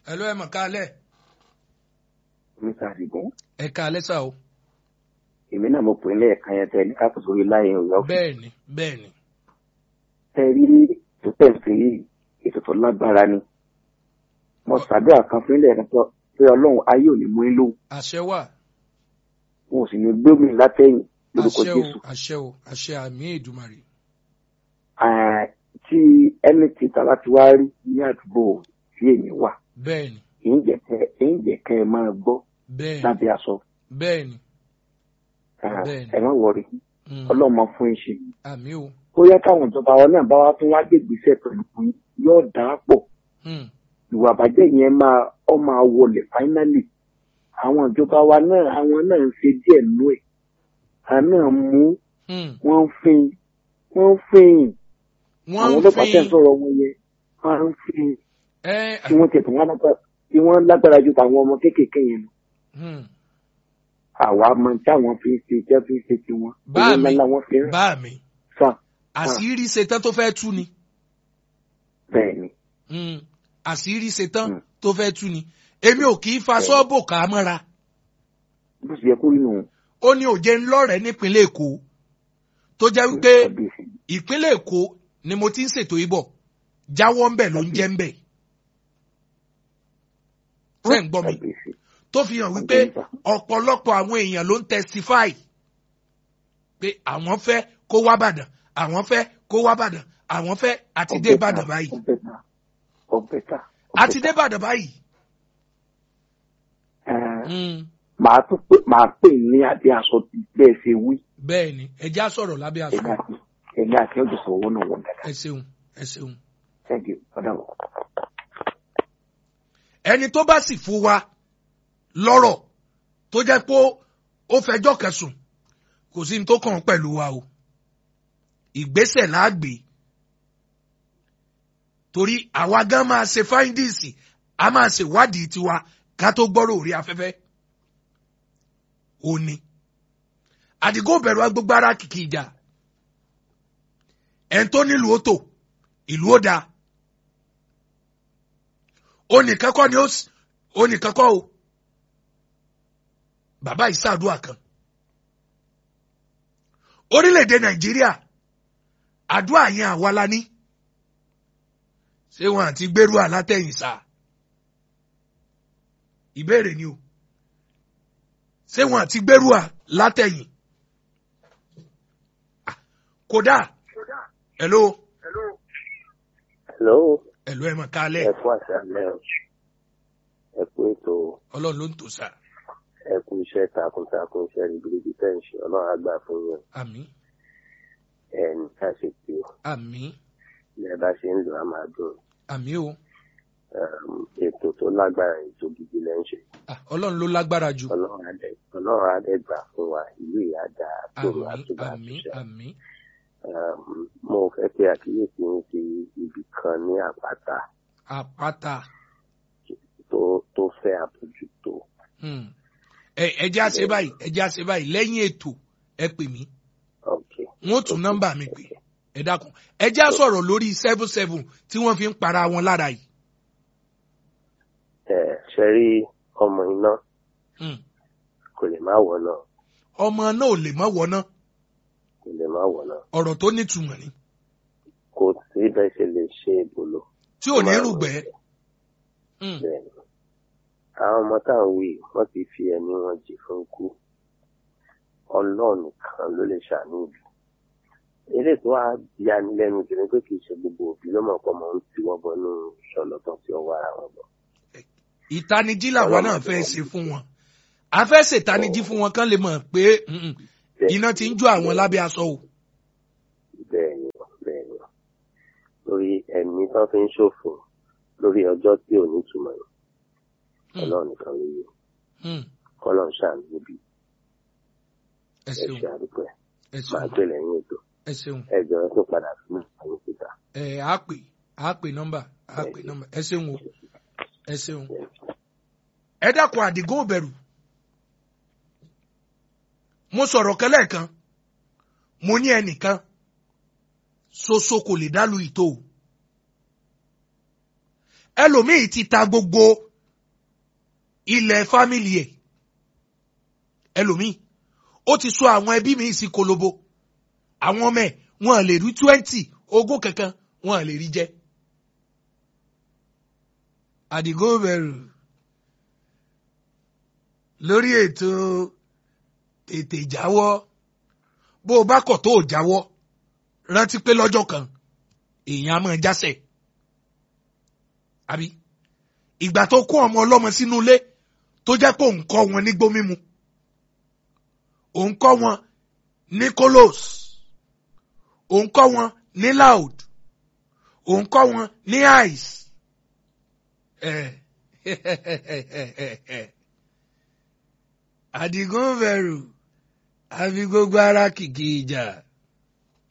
ẹ ló ẹ mọ̀ kálẹ̀ mr adigun ẹ kálẹ̀ sá o èmi náà mo pè é lẹ́ẹ̀kan yẹn tẹ ní káàkiri sórí láyé ọ̀yọ́ bẹ́ẹ̀ ni bẹ́ẹ̀ ni tẹ rí tó tẹ̀sí yìí ètò tó lágbára ni mo ṣàdúrà kan fún ilé ẹ̀kọ́ pé ọlọ́run ayé ò ní mú in lóhùn àṣẹ wà wọn ò sì ní gbé mi látẹ̀yìn lórúkọ àṣẹ o jésù àṣẹ o àṣẹ àmì èdùmàrè Ah, tí ẹni tí tàbá ti wá rí ní àdúgbò tí èmi wà bẹ́ẹ̀ ni èyí jẹ́ kẹ́ èyí jẹ́ kẹ́ ẹ máa gbọ́ bẹ́ẹ̀ ni lábẹ́ aṣọ bẹ́ẹ̀ ni Ah, Bẹ́ẹ̀ni. ẹ má wọrí Mm, ọlọ́mọ fún iṣẹ́ àmì o bóyá káwọn ìjọba wa náà bá wá tún wá gbègbèsè pẹ̀lú yín yóò dà á pọ̀ Mm, ìwà àbàjẹ́ yẹn máa ọ máa wọlé fáínálì àwọn ìjọba wa náà àwọn náà ń ṣe díẹ̀ nú ẹ̀ àwọn náà mú mm. wọ́n ń fin wọ́n ń fin wọ́n àwọn ń ọlọ́pàá tẹ̀ ń fi sọ̀rọ̀ wọn yẹn wọ́n ń fin ẹ tí wọ́n tẹ̀ tó wọ́n lágbára tí wọ́n lágbára ju tàwọn ọmọ kéékèèké yẹn lọ mm, àwa mọ táwọn fi ń ṣe jẹ́ fi ń ṣe tiwọn Bá owó mi. ńlá wọn fi ń bá mi fà àṣírí ṣetán tó fẹ́ tú ni bẹ́ẹ̀ ni Mm, àṣírí ṣetán Mm. tó fẹ́ tú ni èmi ò kì í fa sọ́ọ̀bù kà á mọ́ra bó ṣe yẹ kó rí nù ó ní òjé ńlọ́rẹ̀ẹ́ nípínlẹ̀ èkó tó jẹ́ wípé kábíyèsí ìpínlẹ̀ èkó ni mo ti ń ṣètò ìbọ̀ jáwọ́ ń bẹ̀ ló ń jẹ́ ń bẹ̀ ṣé ń gbọ́ mi kábíyèsí tó fi hàn wípé ọ̀pọ̀lọpọ̀ àwọn èèyàn ló ń testify pé àwọn fẹ́ kó wá bàdàn àwọn fẹ́ kó wá bàdàn àwọn fẹ́ àti dé bàdàn báyìí ọbẹ̀ta ọbẹ̀ta àti dé bàdàn báyìí. Mm, màá tún pè màá pè ní adé aṣọ tí bẹ́ẹ̀ ṣe wí bẹ́ẹ̀ ni ẹja sọ̀rọ̀ lábẹ́ aṣọ ẹ̀mí àti ẹ̀mí àti ọjọ́ sọ̀wọ́ náà wọ̀n dáadáa ẹ ṣeun ẹ ṣeun. thank you ọ̀dà wọ̀. ẹni tó bá sì fún wa lọ́rọ̀ tó jẹ́ pé ó fẹjọ́ kẹsùn kò sí ní tó kàn án pẹ̀lú wa o ìgbésẹ̀ láàgbé torí àwa gan máa ṣe fáíndìsì a máa ṣe wádìí tiwa ká tó gbọ́rọ̀ orí afẹ́fẹ́ òní àdìgún bẹ̀rù agbègbè ara kìkì ìjà ẹ̀ ń tó nílùú ó tò ìlú ó dáa onìkan kọ́ ni ó s- onìkan kọ́ o bàbá ìsàdúà kan orílẹ̀-èdè nàìjíríà àdúrà yẹn àwa la ní ṣé wọn àti gbèrú àlátẹ̀yìn sá ìbéèrè ni o ṣé wọn àti gbèrú àlátẹ̀yìn Ah, kódà hello hello hello ẹ mọ̀ kálẹ̀ ẹ kú àṣálẹ́ o ẹ kú ètò ọlọ́run ló ń tò sá ẹ kú iṣẹ́ takuntakun iṣẹ́ ribiribi tẹ́ ń ṣe ọlọ́run àgbà fún yín àmín ẹ ní ká ṣe pé àmín bí ẹ bá ṣe ń lò á máa dùn àmín o Um, ètò tó lágbára ètò gidi lẹ́ ń ṣe Ah, ọlọ́run ló lágbára jù ọlọ́run adẹ ọlọ́run adẹ gbà fún wa ìlú ìyá dá tòrò àmín àtúbà àmín àtúnṣe àmín Um, mo fẹ́ pé àkíyèsí ń fi ibì kan ní àpáta àpáta tó tó fẹ́ àbójútó Hmm. ẹ ẹ jẹ́ àṣẹ báyìí ẹ jẹ́ àṣẹ báyìí lẹ́yìn ètò ẹ pè mí ok wọ́n tún nọ́mbà mi pè ẹ dákun ẹ jẹ́ á sọ̀rọ̀ lórí seven seven tí wọ́n fi ń para wọn lára yìí. ẹ ṣe rí ọmọ iná Hmm. kò lè má wọ̀ náà ọmọ náà ò lè mọ́ wọná kò lè má wọ̀ náà ọ̀rọ̀ tó nítumọ̀ ni kò sí bẹ́ẹ̀ ṣe lè ṣe ìbòlò tí ò ní rúgbẹ́. Hmm. bẹ́ẹ̀ ni àwọn ọmọ tá à ń wí wọ́n ti fi ẹ̀mí wọn jì fún ikú ọlọ́run nìkan ló lè ṣàánú ìlú eré tó wá yani lẹ́nu jù ní pé kì í ṣe gbogbo òbí ló mọ̀ pé ọmọ ń tiwọ́ bọnú ṣọlọ́tọ̀ tí ọwọ́ ara wọn bọ̀ ìtanijí làwa náà fẹ́ ṣe fún wọn a fẹ́ ṣètanijí fún wọn kán lè mọ̀ pé mm, iná ti ń jó àwọn lábẹ́ aṣọ o. bẹ́ẹ̀ ni bẹ́ẹ̀ ni lórí ẹ̀mí tó fi ń ṣòfò lórí ọjọ́ tí ò ní túmọ̀ yìí Hmm. ọlọ́run nìkan ló yẹ Hmm. kọ́lọ́n ṣàánú níbi ẹ ẹ ṣeun ṣe àdúpẹ́ ẹ máa ṣeun gbé lẹ́yìn ètò ẹ ṣeun ẹ jọ̀ọ́ tó padà fún àwọn síta. ẹ á pè á pè nọ́mbà á pè nọ́mbà ẹ ṣeun o ẹ ṣeun. ẹ dákun àdìgún òbẹ̀rù mo sọ̀rọ̀ kẹ́lẹ́ kan mo ní ẹnìkan ṣoṣo kò lè dálu ìtò o ẹlòmíì ti ta gbogbo ilẹ̀ fámìlì ẹ̀ ẹlòmíì ó ti sọ àwọn ẹbí mi sí kolobo àwọn ọmọ ẹ̀ wọn lè rí twenty ogún kankan wọn lè rí jẹ àdìgún bẹ̀rù lórí ètò tètè jáwọ́ bó o bá kọ̀ tó o jáwọ́ rántí pé lọ́jọ́ kan èèyàn á máa jásẹ̀ àbí ìgbà tó kó ọmọ ọlọ́mọ sínú ilé tó jẹ́ pé òun kọ́ wọn nígbó mímu òun kọ́ wọn ní kolos òun kọ́ wọn ní loud òun kọ́ wọn ní ice àdìgún bẹ̀rù àfi gbogbo ara kìkì ìjà.